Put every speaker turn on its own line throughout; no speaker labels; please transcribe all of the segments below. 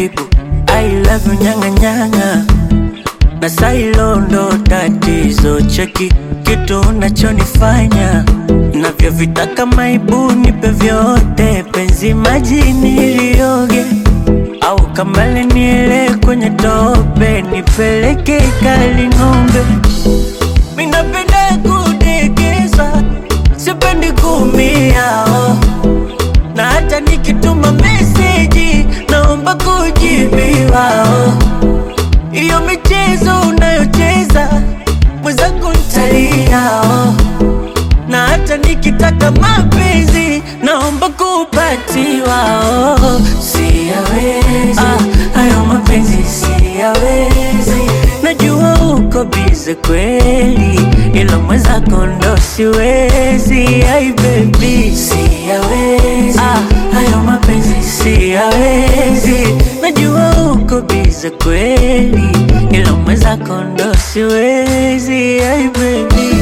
taratibu I love you nyanga nyanga na sailo ndo tatizo cheki kitu unachonifanya navyovitaka maibu nipe vyote penzi majini lioge au kambale niele kwenye tope nipeleke kali ng'ombe minapenda kudekeza sipendi kumia oh. na hata nikituma meseji naomba kujibiwa oh. Iyo michezo unayocheza mwenzangu ntalia oh. Na hata nikitaka mapenzi naomba kupatiwa oh. Siyawezi ah, hayo mapenzi siyawezi, najua uko bize kweli, ila mwenzako ndo siwezi. Ai baby siyawezi ah, hayo mapenzi siyawezi, najua uko bize kweli, ila mwenzako ndo siwezi. Ai baby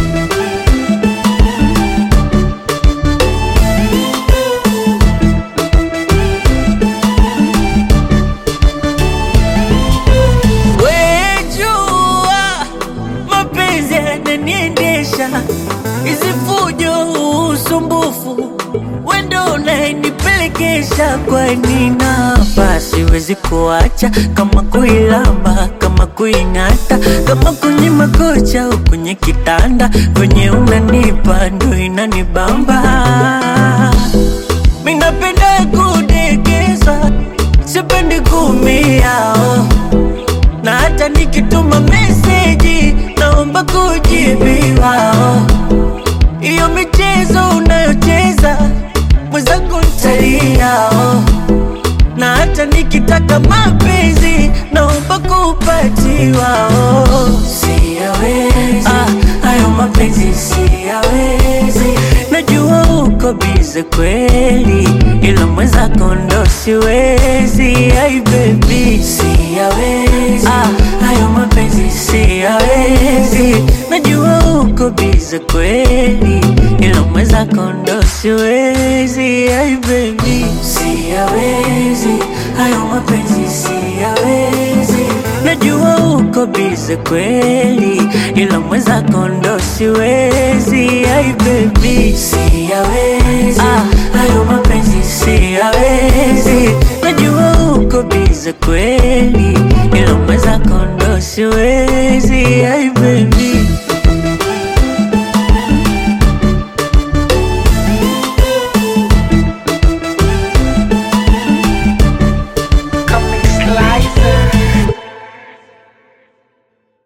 Wejua mapenzi yananiendesha, hizi fujo, usumbufu, wendo unayenipelekesha. Kwani napa siwezi kuacha, kama kuilamba, kama kuing'ata, kama kwenye makocha au kwenye kitanda, kwenye unanipa ndo inanibamba. Minapenda kudekeza, sipendi kumia oh na hata nikituma meseji naomba kujibiwa. oh. Iyo michezo unayocheza mwenzangu ntalia, oh. na hata nikitaka mapenzi naomba kupatiwa. oh. Siyawezi ah, hayo mapenzi siyawezi, najua uko bize kweli, ila mwenzako ndo siwezi. Ai baby siyawezi ah, hayo mapenzi siyawezi, najua uko bize kweli, ila mwenzako ndo siwezi. Ai baby siyawezi, hayo mapenzi siyawezi, najua uko bize kweli, ila mwenzako ndo siwezi. Ai baby siyawezi ah, hayo mapenzi siyawezi, najua uko bize kweli, ila mwenzako ndo siwezi. Ai baby